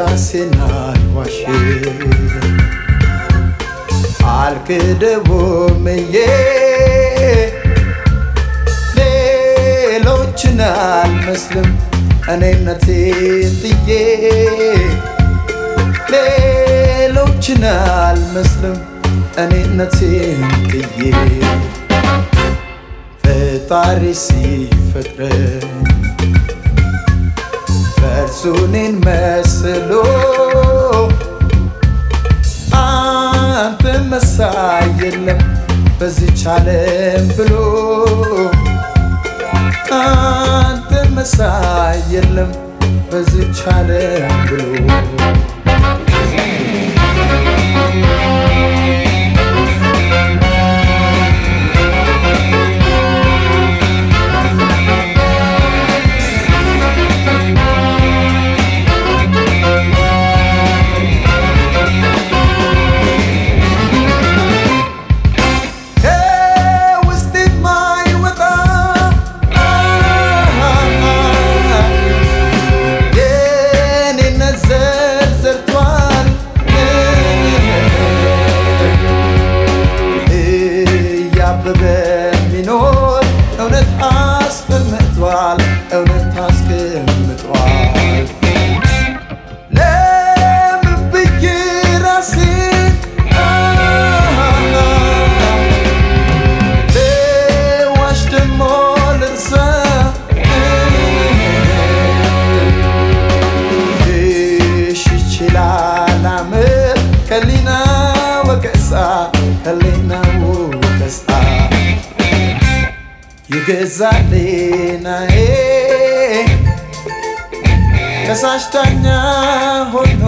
ራሴን አልዋሽም አልክደውምዬ ሌሎችን አልመስልም እኔነቴን ጥዬ ሌሎችን አልመስልም እኔነቴን ጥዬ ፈጣሪ ሲፈጥረኝ በእርሱ እኔን መስሎ አንተ መሳይ የለም በዚች ዓለም ብሎ አንተ መሳይ የለም በዚች ዓለም ብሎ ከውስጤ የማይወጣ የኔነት ዘር ዘርቷል እያበበ የሚኖር እውነት አስቀምጧል እውነት አስቀምጧል ለምን ብዬ ራሴን ልዋሽ ደሞ ልርሳ እሽ ይችላል አምር ከሊና ወቀሳ ከሊና ወቀሳ የገዛሌናዬ ከሳሽ ዳኛ ሆኖ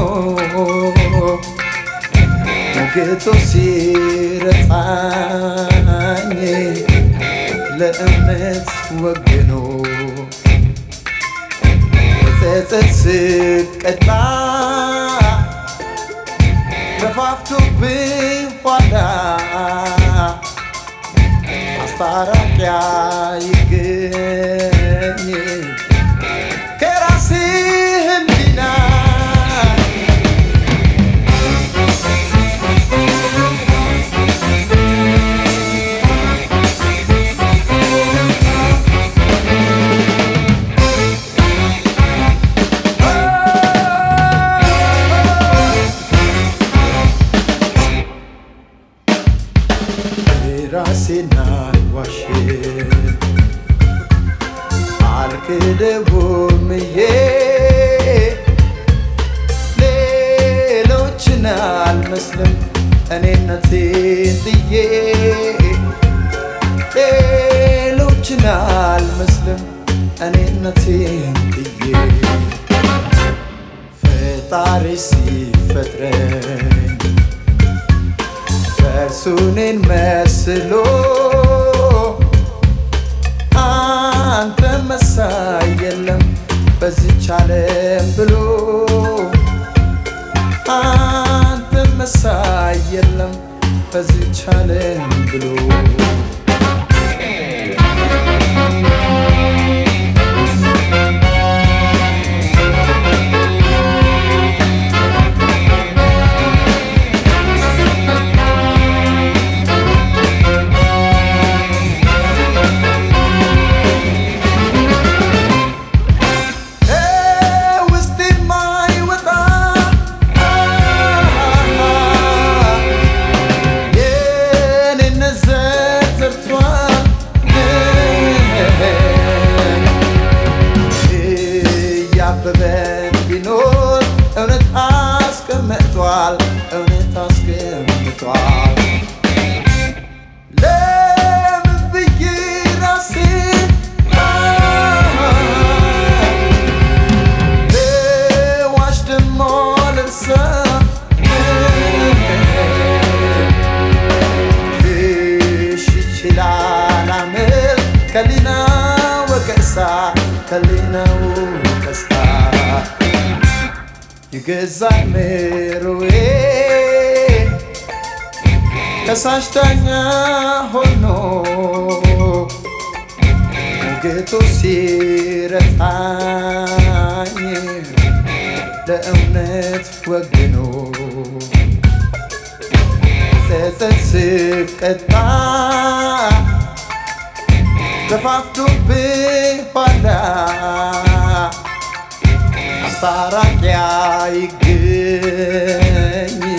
ሞገቶ ሲረታኝ ለእምነት ወግኖ በጸጸት ስቀጣ ገፋፍቶብኝ ኋላ ማስታረቂያ ይገኝ ከራሴ ህሊና ራሴን አልዋሽም አልክደውምዬ ሌሎችን አልመስልም እኔነቴን ጥዬ ሌሎችን አልመስልም እኔነቴን ጥዬ ፈጣሪ ሲፈጥረኝ በእርሱ እኔን መስሎ አንተ መሳይ የለም በዚች ዓለም ብሎ አንተ መሳይ የለም በዚች ዓለም ብሎ ውስጥ የማይወጣ የኔነት ዘር ዘርቷል እያበበ ቢኖር እውነት አስቀምጧል እውነት አስቀምጧል ለምን ብዬ ራሴን ልዋሽ ደሞ ልርሳ እሽ ይችላል አምር ከሊና ወቀሳ ከሊና ወቀሳ የገዛ ምሮዬ ከሳሽ ዳኛ ሆኖ ሞገቱ ሲረታኝ ለእውነት ወግኖ ጸጸት ስቀጣ ገፋፍቶብኝ ኋላ አስታራቂ አይገኝ